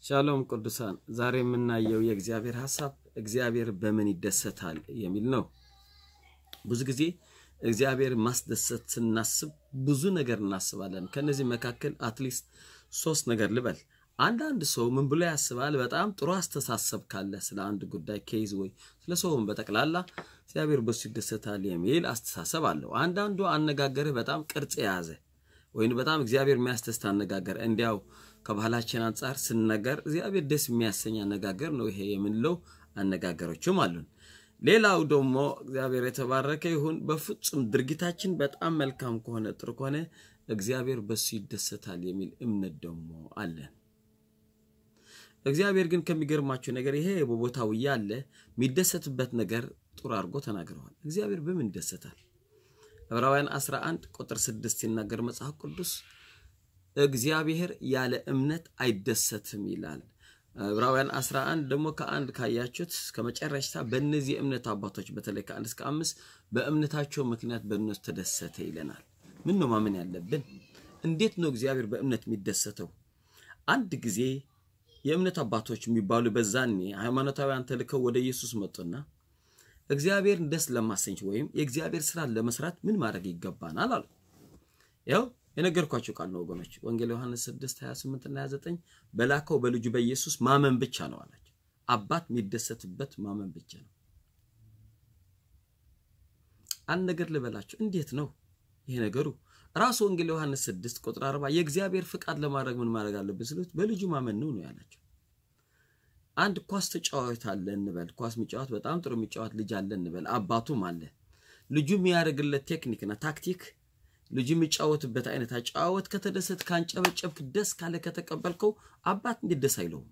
ሻሎም ቅዱሳን፣ ዛሬ የምናየው የእግዚአብሔር ሀሳብ እግዚአብሔር በምን ይደሰታል የሚል ነው። ብዙ ጊዜ እግዚአብሔር ማስደሰት ስናስብ ብዙ ነገር እናስባለን። ከነዚህ መካከል አትሊስት ሶስት ነገር ልበል። አንዳንድ ሰው ምን ብሎ ያስባል? በጣም ጥሩ አስተሳሰብ ካለ ስለ አንድ ጉዳይ ኬዝ ወይ ስለ ሰውም በጠቅላላ እግዚአብሔር በሱ ይደሰታል የሚል አስተሳሰብ አለው። አንዳንዱ አነጋገርህ በጣም ቅርጽ የያዘ ወይም በጣም እግዚአብሔር የሚያስደስት አነጋገር እንዲያው ከባህላችን አንጻር ስነገር እግዚአብሔር ደስ የሚያሰኝ አነጋገር ነው ይሄ የምንለው አነጋገሮችም አሉን። ሌላው ደግሞ እግዚአብሔር የተባረከ ይሁን በፍጹም ድርጊታችን በጣም መልካም ከሆነ ጥሩ ከሆነ እግዚአብሔር በሱ ይደሰታል የሚል እምነት ደግሞ አለን። እግዚአብሔር ግን ከሚገርማቸው ነገር ይሄ በቦታው እያለ የሚደሰትበት ነገር ጥሩ አድርጎ ተናግረዋል። እግዚአብሔር በምን ይደሰታል? ዕብራውያን 11 ቁጥር 6 ሲናገር መጽሐፍ ቅዱስ እግዚአብሔር ያለ እምነት አይደሰትም ይላል። ዕብራውያን 11 ደግሞ ከአንድ ካያችሁት ከመጨረሻ በእነዚህ የእምነት አባቶች በተለይ ከአንድ እስከ አምስት በእምነታቸው ምክንያት በእነሱ ተደሰተ ይለናል። ምን ነው ማመን ያለብን? እንዴት ነው እግዚአብሔር በእምነት የሚደሰተው? አንድ ጊዜ የእምነት አባቶች የሚባሉ በዛኔ ሃይማኖታውያን ተልከው ወደ ኢየሱስ መጡና እግዚአብሔርን ደስ ለማሰኝ ወይም የእግዚአብሔር ስራን ለመስራት ምን ማድረግ ይገባናል አሉ። ያው የነገርኳቸው ቃል ነው ወገኖች። ወንጌል ዮሐንስ 6 28 እና 29 በላከው በልጁ በኢየሱስ ማመን ብቻ ነው አላቸው። አባት የሚደሰትበት ማመን ብቻ ነው። አንድ ነገር ልበላቸው። እንዴት ነው ይሄ ነገሩ? ራሱ ወንጌል ዮሐንስ 6 ቁጥር 40 የእግዚአብሔር ፍቃድ ለማድረግ ምን ማድረግ አለብን ስሉት በልጁ ማመን ነው ነው ያላቸው። አንድ ኳስ ተጫዋች አለ እንበል። ኳስ የሚጫወት በጣም ጥሩ የሚጫወት ልጅ አለ እንበል። አባቱም አለ። ልጁ የሚያደርግለት ቴክኒክና ታክቲክ ልጁ የሚጫወትበት አይነት አጫወት ከተደሰት ካንጨበጨብክ፣ ደስ ካለ ከተቀበልከው አባት እንዴት ደስ አይለውም?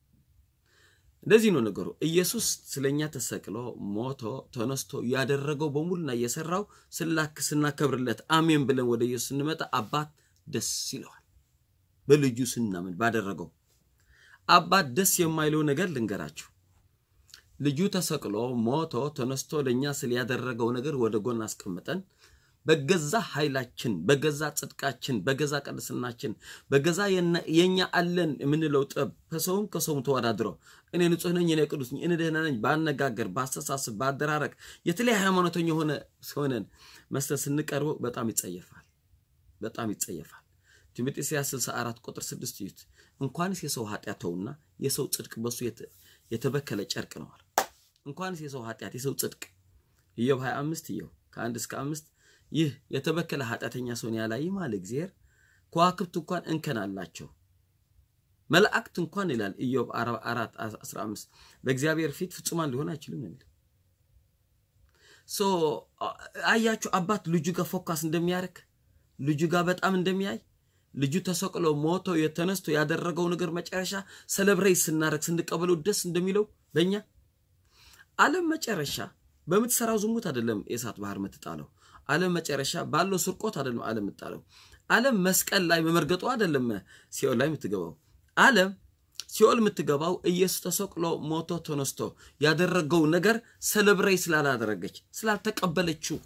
እንደዚህ ነው ነገሩ። ኢየሱስ ስለኛ ተሰቅሎ ሞቶ ተነስቶ ያደረገው በሙሉና እየሰራው ስላክ ስናከብርለት አሜን ብለን ወደ ኢየሱስ ስንመጣ አባት ደስ ይለዋል። በልጁ ስናምን ባደረገው አባት ደስ የማይለው ነገር ልንገራችሁ። ልጁ ተሰቅሎ ሞቶ ተነስቶ ለእኛ ስለ ያደረገው ነገር ወደ ጎን አስቀምጠን በገዛ ኃይላችን በገዛ ጽድቃችን በገዛ ቅድስናችን በገዛ የኛ አለን የምንለው ጥበብ ከሰውም ከሰውም ተወዳድሮ እኔ ንጹሕ ነኝ፣ እኔ ቅዱስ ነኝ፣ እኔ ደህና ነኝ በአነጋገር በአስተሳሰብ በአደራረግ የተለያየ ሃይማኖተኛ የሆነ ሆነን መስጠት ስንቀርበው በጣም ይጸየፋል፣ በጣም ይጸየፋል። ትንቢተ ኢሳይያስ 64 ቁጥር 6 ይዩት። እንኳንስ የሰው ኃጢአት ተውና የሰው ጽድቅ በሱ የተበከለ ጨርቅ ነዋል። እንኳንስ የሰው ኃጢአት የሰው ጽድቅ ኢዮብ 25 ኢዮብ ከአንድ እስከ አምስት ይህ የተበከለ ኃጢአተኛ ሰውን ያላይም አለ እግዚአብሔር። ከዋክብት እንኳን እንከን አላቸው፣ መላእክት እንኳን ይላል ኢዮብ 4 15 በእግዚአብሔር ፊት ፍጹማን ሊሆን አይችልም ነው የሚለው። ሶ አያችሁ አባት ልጁ ጋር ፎካስ እንደሚያደርግ ልጁ ጋር በጣም እንደሚያይ ልጁ ተሰቅሎ ሞቶ የተነስቶ ያደረገው ነገር መጨረሻ ሰለብሬት ስናደርግ ስንቀበለው ደስ እንደሚለው በእኛ ዓለም መጨረሻ በምትሰራው ዝሙት አይደለም የእሳት ባህር የምትጣለው። ዓለም መጨረሻ ባለው ስርቆት አይደለም ዓለም የምትጣለው። ዓለም መስቀል ላይ በመርገጡ አይደለም ሲኦል ላይ የምትገባው። ዓለም ሲኦል የምትገባው ኢየሱስ ተሰቅሎ ሞቶ ተነስቶ ያደረገው ነገር ሰለብሬት ስላላደረገች ስላልተቀበለችው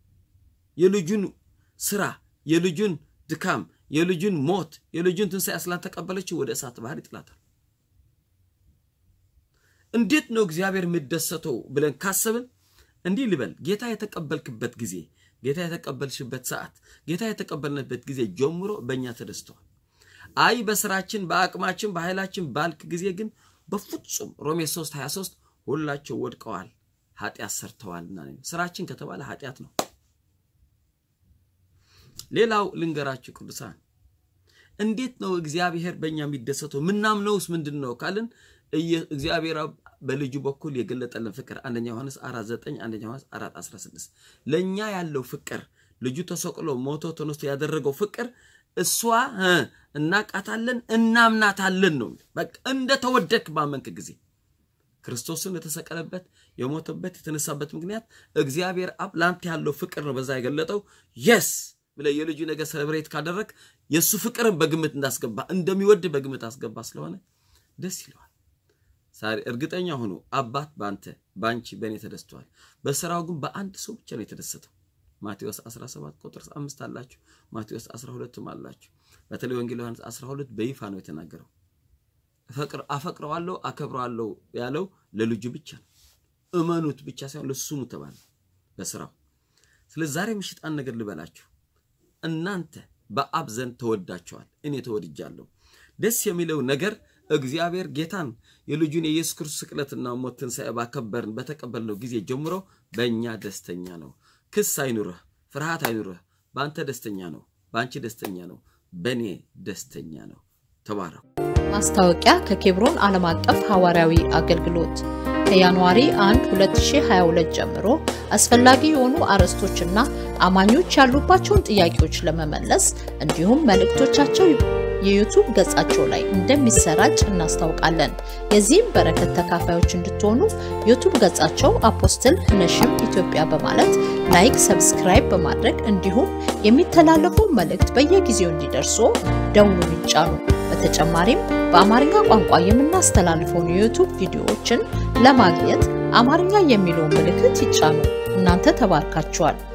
የልጁን ስራ የልጁን ድካም የልጁን ሞት የልጁን ትንሣኤ ስላልተቀበለችው ወደ እሳት ባህር ይጥላታል። እንዴት ነው እግዚአብሔር የሚደሰተው ብለን ካሰብን እንዲህ ልበል፣ ጌታ የተቀበልክበት ጊዜ፣ ጌታ የተቀበልሽበት ሰዓት፣ ጌታ የተቀበልንበት ጊዜ ጀምሮ በእኛ ተደስተዋል። አይ በስራችን በአቅማችን በኃይላችን ባልክ ጊዜ ግን በፍጹም ሮሜ 3 23 ሁላቸው ወድቀዋል ኃጢአት ሰርተዋልና። ስራችን ከተባለ ኃጢአት ነው። ሌላው ልንገራችሁ ቅዱሳን፣ እንዴት ነው እግዚአብሔር በእኛ የሚደሰተው? ምናምነውስ ምንድን ነው ካልን እግዚአብሔር በልጁ በኩል የገለጠልን ፍቅር አንደኛ ዮሐንስ 4:9 አንደኛ ዮሐንስ 4:16 ለኛ ያለው ፍቅር ልጁ ተሰቅሎ ሞቶ ተነስቶ ያደረገው ፍቅር እሷ እናቃታለን እናምናታለን ነው። በቃ እንደተወደድክ ባመንክ ጊዜ ክርስቶስን የተሰቀለበት የሞተበት የተነሳበት ምክንያት እግዚአብሔር አብ ለአንተ ያለው ፍቅር ነው። በዛ የገለጠው የስ ብለህ የልጁ ነገር ሰለብሬት ካደረግ የእሱ ፍቅርን በግምት እንዳስገባ እንደሚወድ በግምት አስገባ ስለሆነ ደስ ይለዋል። ዛሬ እርግጠኛ ሆኖ አባት በአንተ በአንቺ በእኔ ተደስተዋል። በስራው ግን በአንድ ሰው ብቻ ነው የተደሰተው። ማቴዎስ 17 ቁጥር 5 አላችሁ፣ ማቴዎስ 12ም አላችሁ። በተለይ ወንጌል ዮሐንስ 12 በይፋ ነው የተናገረው። አፈቅረዋለሁ አከብረዋለሁ ያለው ለልጁ ብቻ ነው። እመኑት ብቻ ሳይሆን ለሱሙ ተባለ በስራው። ስለዚህ ዛሬ ምሽት አንድ ነገር ልበላችሁ። እናንተ በአብ ዘንድ ተወዳችኋል፣ እኔ ተወድጃለሁ። ደስ የሚለው ነገር እግዚአብሔር ጌታን የልጁን የኢየሱስ ክርስቶስ ስቅለትና ሞት ትንሣኤ ባከበርን በተቀበልነው ጊዜ ጀምሮ በእኛ ደስተኛ ነው። ክስ አይኑርህ፣ ፍርሃት አይኑርህ። በአንተ ደስተኛ ነው፣ በአንቺ ደስተኛ ነው፣ በእኔ ደስተኛ ነው። ተባረኩ። ማስታወቂያ ከኬብሮን ዓለም አቀፍ ሐዋርያዊ አገልግሎት ከጃንዋሪ 1 2022 ጀምሮ አስፈላጊ የሆኑ አርዕስቶችና አማኞች ያሉባቸውን ጥያቄዎች ለመመለስ እንዲሁም መልእክቶቻቸው የዩቱብ ገጻቸው ላይ እንደሚሰራጭ እናስታውቃለን። የዚህም በረከት ተካፋዮች እንድትሆኑ ዩቱብ ገጻቸው አፖስትል ነሽም ኢትዮጵያ በማለት ላይክ፣ ሰብስክራይብ በማድረግ እንዲሁም የሚተላለፉ መልእክት በየጊዜው እንዲደርሱ ደውሉን ይጫኑ። በተጨማሪም በአማርኛ ቋንቋ የምናስተላልፈውን የዩቱብ ቪዲዮዎችን ለማግኘት አማርኛ የሚለውን ምልክት ይጫኑ። እናንተ ተባርካችኋል።